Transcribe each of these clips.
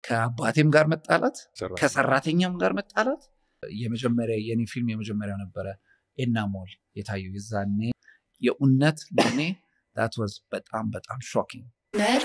ከአባቴም ጋር መጣላት ሰራ- ከሰራተኛም ጋር መጣላት የመጀመሪያ የኔ ፊልም የመጀመሪያው ነበረ ኤና ሞል የታየው የዛኔ የእውነት ለእኔ ዳት ዋዝ በጣም በጣም ሾኪንግ መሪ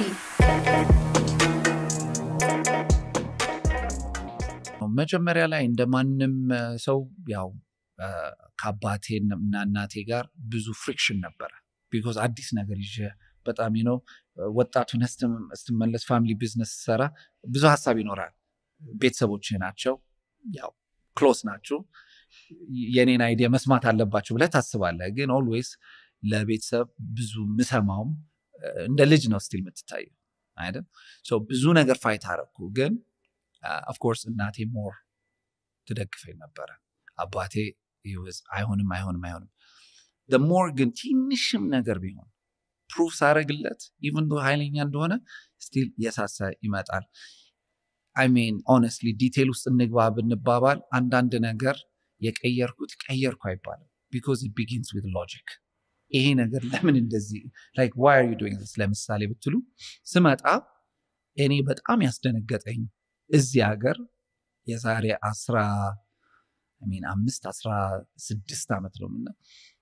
መጀመሪያ ላይ እንደ ማንም እ፣ ሰው ያው እ፣ ከአባቴ እና እናቴ ጋር ብዙ ፍሪክሽን ነበረ ቢኮዝ አዲስ ነገር ይዤ በጣም ነው ወጣቱን ስትመለስ ፋሚሊ ቢዝነስ ሰራ ብዙ ሀሳብ ይኖራል ቤተሰቦች ናቸው ያው ክሎስ ናቸው የኔን አይዲያ መስማት አለባቸው ብለህ ታስባለህ ግን ኦልዌይስ ለቤተሰብ ብዙ ምሰማውም እ፣ እንደ ልጅ ነው ስቲል የምትታየው አይደል ሶ ብዙ ነገር ፋይት አረግኩ ግን ኦፍኮርስ እናቴ ሞር ትደግፈኝ ነበረ አባቴ he was አይሆንም አይሆንም አይሆንም ሞር ግን ትንሽም ነገር ቢሆን ፕሩፍ ሳረግለት ኢቨን ዶ ኃይለኛ እንደሆነ ስቲል የሳሰ ይመጣል አይ ሚን ኦነስትሊ ዲቴል ውስጥ እንግባ ብንባባል አንዳንድ ነገር የቀየርኩት ቀየርኩ አይባልም ቢኮዝ ኢት ቢጊንስ ዊት ሎጂክ ይሄ ነገር ለምን እንደዚህ ላይክ ዋይ አር ዩ ዱይንግ ዚስ ለምሳሌ ብትሉ ስመጣ እኔ በጣም ያስደነገጠኝ እዚህ ሀገር የዛሬ አስራ I mean አምስት አስራ ስድስት ዓመት ነው ምና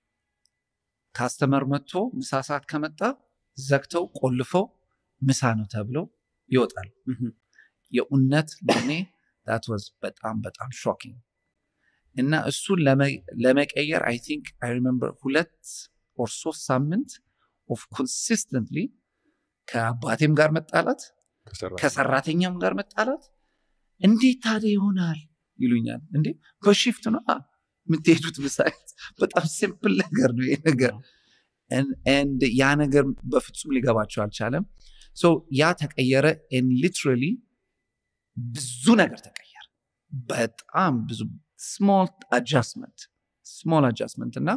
ካስተመር መጥቶ ምሳ ሰዓት ከመጣ ዘግተው ቆልፈው ምሳ ነው ተብለው ይወጣል የእውነት ለእኔ ዳት ዋዝ በጣም በጣም ሾኪንግ እና እሱን ለመ- ለመቀየር አይ ቲንክ አይ ሪመምበር ሁለት ኦር ሶስት ሳምንት ኦፍ ኮንሲስተንትሊ ከአባቴም ጋር መጣላት ከሰራ- ከሰራተኛም ጋር መጣላት እንዴት ታዲያ ይሆናል ይሉኛል እንዴ በሽፍት ነው የምትሄዱት ብሳይት በጣም ሲምፕል ነገር ነው ይሄ ነገር And ያ ነገር በፍጹም ሊገባቸው አልቻለም ሶ ያ ተቀየረ ሊትራሊ ብዙ ነገር ተቀየረ በጣም ብዙ ስሞል አጃስትመንት ስሞል አጃስትመንት እና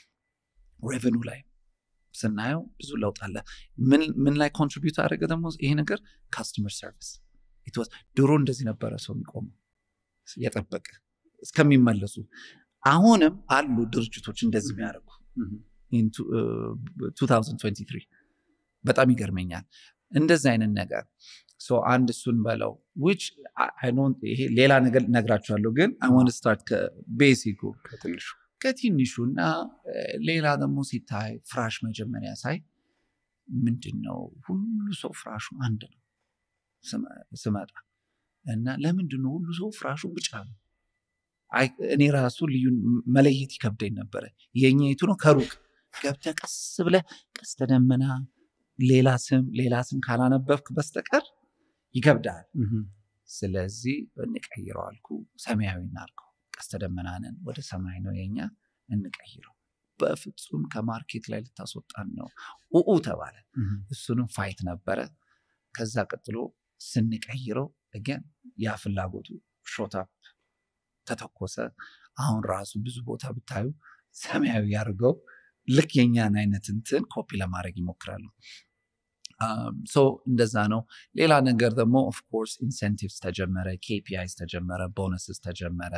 ሬቨኑ ላይ ስናየው ብዙ ለውጥ አለ ምን ምን ላይ ኮንትሪቢዩት አደረገ ደግሞ ይሄ ነገር ካስተመር ሰርቪስ ድሮ እንደዚህ ነበረ ሰው የሚቆመው የጠበቀ እስከሚመለሱ አሁንም አሉ ድርጅቶች እንደዚህ የሚያደርጉ in two- uh, 2023 በጣም ይገርመኛል እንደዚህ አይነት ነገር ሶ አንድ እሱን በለው which I- I don't- ይሄ ሌላ ነገር ነግራችኋለሁ ግን I want to start ከቤሲኩ ከትንሹ ከትንሹ እና እ፣ ሌላ ደግሞ ሲታይ ፍራሽ መጀመሪያ ሳይ ምንድን ነው ሁሉ ሰው ፍራሹ አንድ ነው ስመ- ስመጣ እና ለምንድን ነው ሁሉ ሰው ፍራሹ ብጫ ነው አይ፣ እኔ ራሱ ልዩን መለየት ይከብደኝ ነበረ የኛ የቱ ነው ከሩቅ ገብተህ ቀስ ብለህ ቀስተ ደመና ሌላ ስም ሌላ ስም ካላነበብክ በስተቀር ይከብዳል ስለዚህ እንቀይረው አልኩ ሰማያዊ እናርገው ቀስተ ደመናንን ወደ ሰማይ ነው የኛ እንቀይረው በፍጹም ከማርኬት ላይ ልታስወጣን ነው ኡኡ ተባለ እሱንም ፋይት ነበረ ከዛ ቀጥሎ ስንቀይረው ገን ያ ፍላጎቱ ሾታፕ ተተኮሰ አሁን ራሱ ብዙ ቦታ ብታዩ ሰማያዊ ያድርገው ልክ የኛን አይነት እንትን ኮፒ ለማድረግ ይሞክራሉ ሶ እንደዛ ነው ሌላ ነገር ደግሞ ኦፍኮርስ ኢንሴንቲቭስ ተጀመረ ኬፒአይስ ተጀመረ ቦነስስ ተጀመረ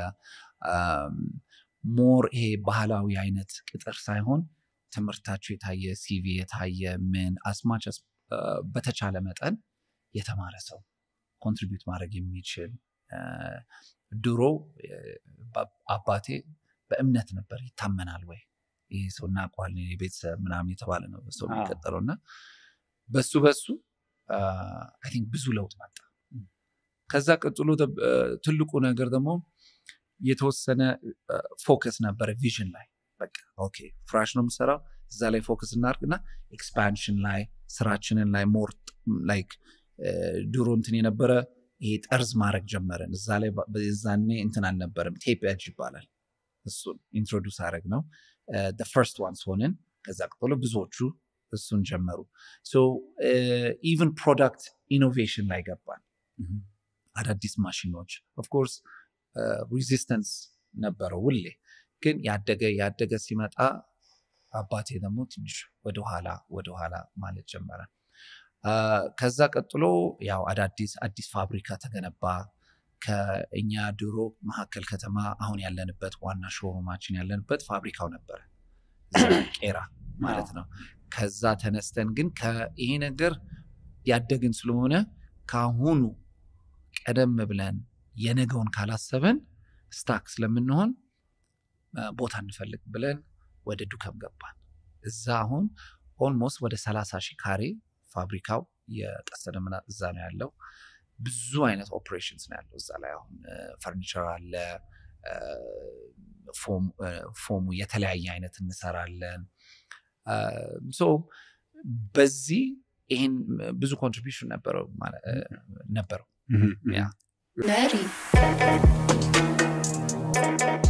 ሞር ይሄ ባህላዊ አይነት ቅጥር ሳይሆን ትምህርታቸው የታየ ሲቪ የታየ ምን አስማች በተቻለ መጠን የተማረ ሰው ኮንትሪቢዩት ማድረግ የሚችል አ፣ ድሮ አ፣ ባ- አባቴ በእምነት ነበር ይታመናል ወይ ይህ ሰው እናውቀዋለን የቤተሰብ ምናምን የተባለ ነው ሰው አዎ። የሚቀጠለው እና በሱ በሱ አይ ቲንክ ብዙ ለውጥ መጣ ከዛ ቀጥሎ ደ- አ፣ ትልቁ ነገር ደግሞ የተወሰነ ፎከስ ነበረ ቪዥን ላይ በቃ ኦኬ ፍራሽ ነው የምሰራው እዛ ላይ ፎከስ እናርግና ኤክስፓንሽን ላይ ስራችንን ላይ ሞር ላይክ ድሮ እንትን የነበረ ይሄ ጠርዝ ማድረግ ጀመረን እዛ ላይ ባ- በዛኔ እንትን አልነበረም ቴፕ ኤጅ ይባላል እሱን ኢንትሮዱስ አድረግ ነው ፈርስት ዋንስ ሆንን ከዛ ቀጥሎ ብዙዎቹ እሱን ጀመሩ ኢቨን ፕሮዳክት ኢኖቬሽን ላይ ገባን አዳዲስ ማሽኖች ኦፍኮርስ ሪዚስተንስ ነበረው ውሌ ግን ያደገ ያደገ ሲመጣ አባቴ ደግሞ ትንሽ ወደኋላ ወደኋላ ማለት ጀመረ አ፣ ከዛ ቀጥሎ ያው አዳዲስ አዲስ ፋብሪካ ተገነባ ከእኛ ድሮ መካከል ከተማ አሁን ያለንበት ዋና ሾሩማችን ያለንበት ፋብሪካው ነበረ እዛ ቄራ ማለት ነው ከዛ ተነስተን ግን ከ- ይሄ ነገር ያደግን ስለሆነ ከአሁኑ ቀደም ብለን የነገውን ካላሰብን ስታክ ስለምንሆን ቦታ እንፈልግ ብለን ወደ ዱከም ገባን። እዛ አሁን ኦልሞስት ወደ 30 ሺህ ካሬ ፋብሪካው የቀስተ ደመና እዛ ነው ያለው። ብዙ አይነት ኦፕሬሽንስ ነው ያለው እዛ ላይ አሁን ፈርኒቸር አለ፣ ፎሙ የተለያየ አይነት እንሰራለን። ሶ በዚህ ይህን ብዙ ኮንትሪቢሽን ነበረው ነበረው ያ መሪ